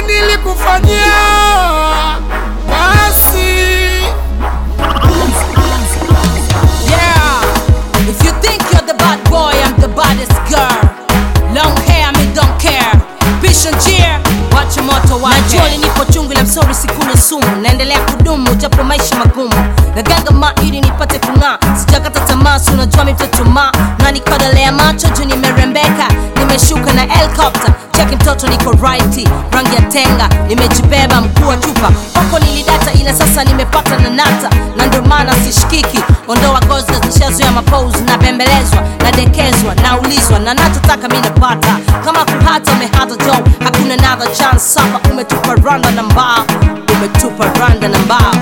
nilikufanyia basi Yeah, if you think you're the bad boy, I'm the baddest girl. Long hair, me don't care. Vision cheer, watch moto wake. Najua nipo chungu na msori sikuna sumu, naendelea kudumu japo maisha magumu. Naganga ma ili nipate kung'aa, sijakata tamaa, si unajua mi mtoto ma na nikodolea macho juu nimerembeka, nimeshuka na helicopter cheki mtoto niko righty, rangi ya tenga nimejibeba mkuu wa chupa huko nilidata, ila sasa nimepata na nata, na ndio maana sishikiki. Ondoa gozi zishazoea mapose, nabembelezwa nadekezwa, naulizwa na nachotaka mi napata. Kama kuhata umehata jo, hakuna another chance. Sapa umetupa randa na mbao, umetupa randa na mbao.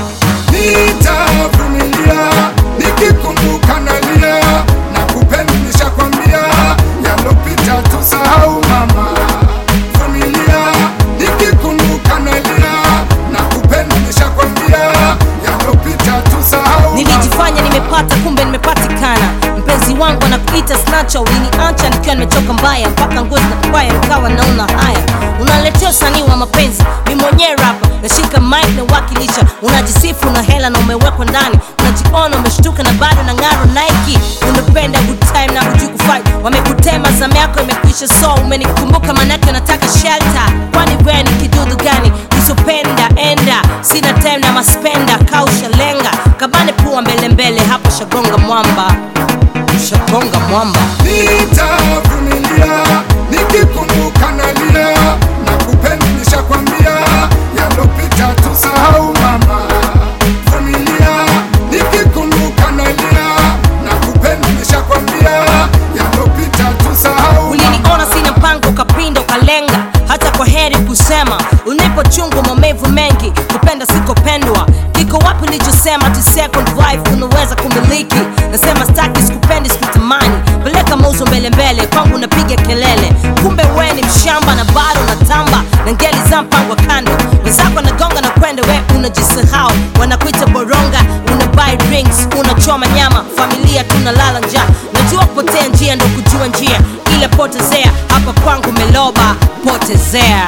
nitavumilia nikikumbuka nalia na kupenda nishakwambia yalopita tusahau mama vumilia nikikumbuka nalia na kupenda nishakwambia yalopita tusahau Nilijifanya nimepata, kumbe nimepatikana. Mpenzi wangu anakuita snacha, uliniacha nikiwa nimechoka mbaya, mpaka ngozi na kubaya, nikawa naona haya. Unaletea usanii wa mapenzi, mi mwenyewe rapa, nashika mic na wakilisha. Unajisifu na hela na umewekwa ndani, unajiona umeshtuka na bado na ng'aro Nike. Umependa good time na hujui kufight, wamekutema zamu yako imekwisha, so umenikumbuka, manake unataka shelter. Kwani wewe ni kidudu gani usopenda enda? Sina time na maspenda, kausha lenga kabane pua mbele mbele, hapo shagonga mwamba, shagonga mwamba. nitavumilia nikikumbuka nalia na kupenda nishakwambia yalopita tusahau mama vumilia nikikumbuka nalia na kupenda nishakwambia yalopita tusahau Uliniona sina mpango, ukapinda ukalenga, hata kwa heri kusema. Unipo chungu, maumivu mengi, kupenda sikopendwa. Kiko wapi nilichosema ti second wife unaweza kumiliki? Nasema staki, sikupendi, sikutamani. Peleka mauzo mbele mbele, kwangu napiga kelele, kumbe we ni mshamba na bado natamba na ngeli za mpango wa kando. Wenzako nagonga na kwenda, we unajisahau, wanakuita boronga, una buy rings, unachoma nyama, familia tunalala njaa. Najua kupotea njia ndo kujua njia, ila potezea hapa kwangu meloba, potezea.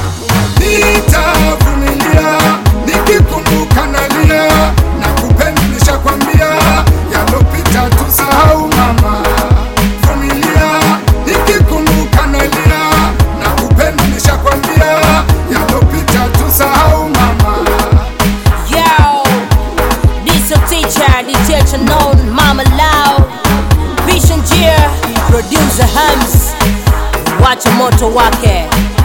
nitavumilia nikikumbuka nalia na kupenda nishakwambia yalopita tusahau mama vumilia nikikumbuka nalia na kupenda nishakwambia yalopita tusahau mama Yo, this your teacher, the teacher known Mama Lao, Vision Gear, producer Hams, wacha moto wake.